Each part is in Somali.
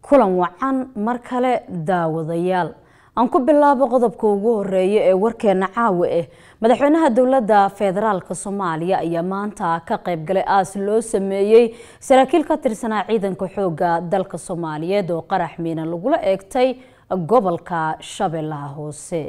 kulan wacan mar kale daawadayaal aan ku bilaabo qodobka ugu horeeya ee warkeena caawa ah madaxweynaha dowladda federaalk soomaaliya ayaa maanta ka qaybgalay aas loo sameeyey saraakiil ka tirsanaa ciidanka xooga dalka soomaaliyeed oo qarax miina lagula eegtay gobolka shabeellaha hoose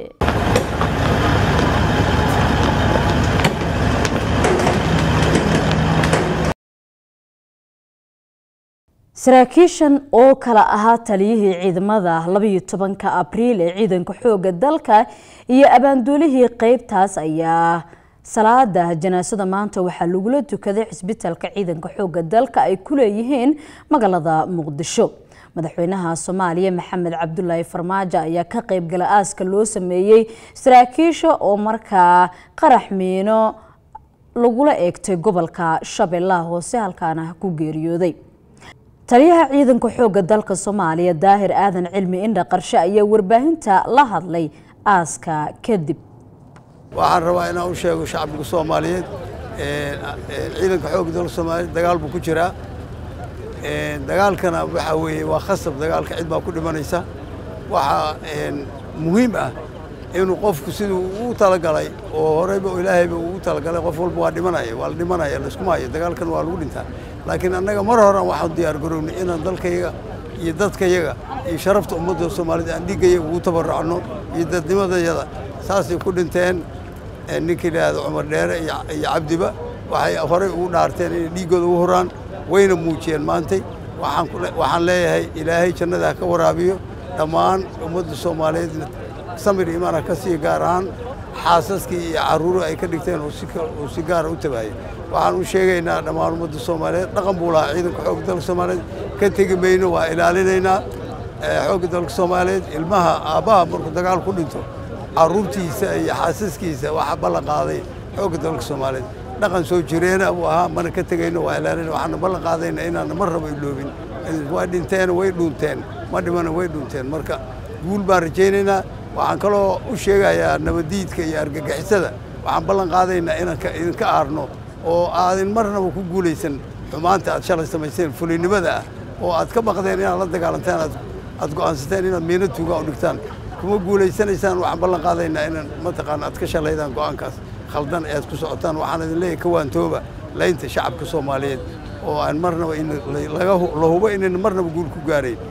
saraakiishan oo kala ahaa taliyihii ciidamada labayo tobanka abriil ee ciidanka xooga dalka iyo abaanduulihii qeybtaas ayaa salaada janaasada maanta waxaa lagula tukaday cisbitaalka ciidanka xooga dalka ay ku leeyihiin magaalada muqdisho madaxweynaha soomaaliya maxamed cabdulaahi farmaajo ayaa ka qeybgala aaska loo sameeyey saraakiisha oo markaa qarax miino lagula eegtay gobolka shabeellaha hoose halkaana ku geeriyooday taliyaha ciidanka xooga dalka soomaaliya daahir aadan cilmi indha qarshe ayaa warbaahinta la hadlay aaska kadib waxaan rabaa inaan u sheego shacbiga soomaaliyeed ciidanka xooga dalka soomaaliyeed dagaal buu ku jiraa dagaalkana waxaa weeye waa khasab dagaalka cid baa ku dhimanaysa waxaa muhiim ah inuu qofku siduu ugu talagalay oo horeyba ilaahayba ugu talagalay qof walba waa dhimanaya waa la dhimanaya layskuma hayo dagaalkan waa lagu dhintaa laakiin annaga mar horan waxaan diyaar garownay inaan dalkayaga iyo dadkayaga iyo sharafta ummadda soomaaliyed aan dhiiggayaga ugu tabarrucno iyo dadnimadayada saasay ku dhinteen ninkii idhaahda cumar dheere iyo cabdiba waxay horey ugu dhaarteen inay dhiiggooda ugu horaan wayna muujiyeen maantay waxaan leeyahay ilaahay jannada ha ka waraabiyo dhammaan ummadda soomaaliyeedna samir imaana ka sii gaar ahaan xaasaskii iyo carruuri ay ka dhigteen uu si gaara u tabaayay waxaan u sheegaynaa dhammaan ummadda soomaaliyeed dhaqan buu lahaa ciidanka xoogga dalka soomaaliyeed ka tegi mayno waa ilaalinaynaa xoogga dalka soomaaliyeed ilmaha aabbaha markuu dagaal ku dhinto carruurtiisa iyo xaasaskiisa waxaa ballan qaaday xoogga dalka soomaaliyeed dhaqan soo jireena buu ahaa mana ka tegayno waa ilaalinayna waxaana ballan qaadayna inaana mar raba iloobin waa dhinteen way dhuunteen ma dhimana way dhuunteen marka guul baan rajaynaynaa waxaan kaloo u sheegayaa nabaddiidka iyo argagixisada waxaan ballan qaadaynaa inaan idinka aarno oo aadin marnaba ku guulaysan xumaanta aad shalay samayseen fulinimada ah oo aad ka baqdeen inaad la dagaalantaan aad go'aansateen inaad miino tuugaa u dhigtaan kuma guulaysanaysaan waxaan ballan qaadaynaa inaan mataqaana aad ka shalaydaan go'aankaas khaldan ee aad ku socotaan waxaan idin leeyahay ka waantooba laynta shacabka soomaaliyeed oo aan marnaba la hubo inayna marnaba guul ku gaarayn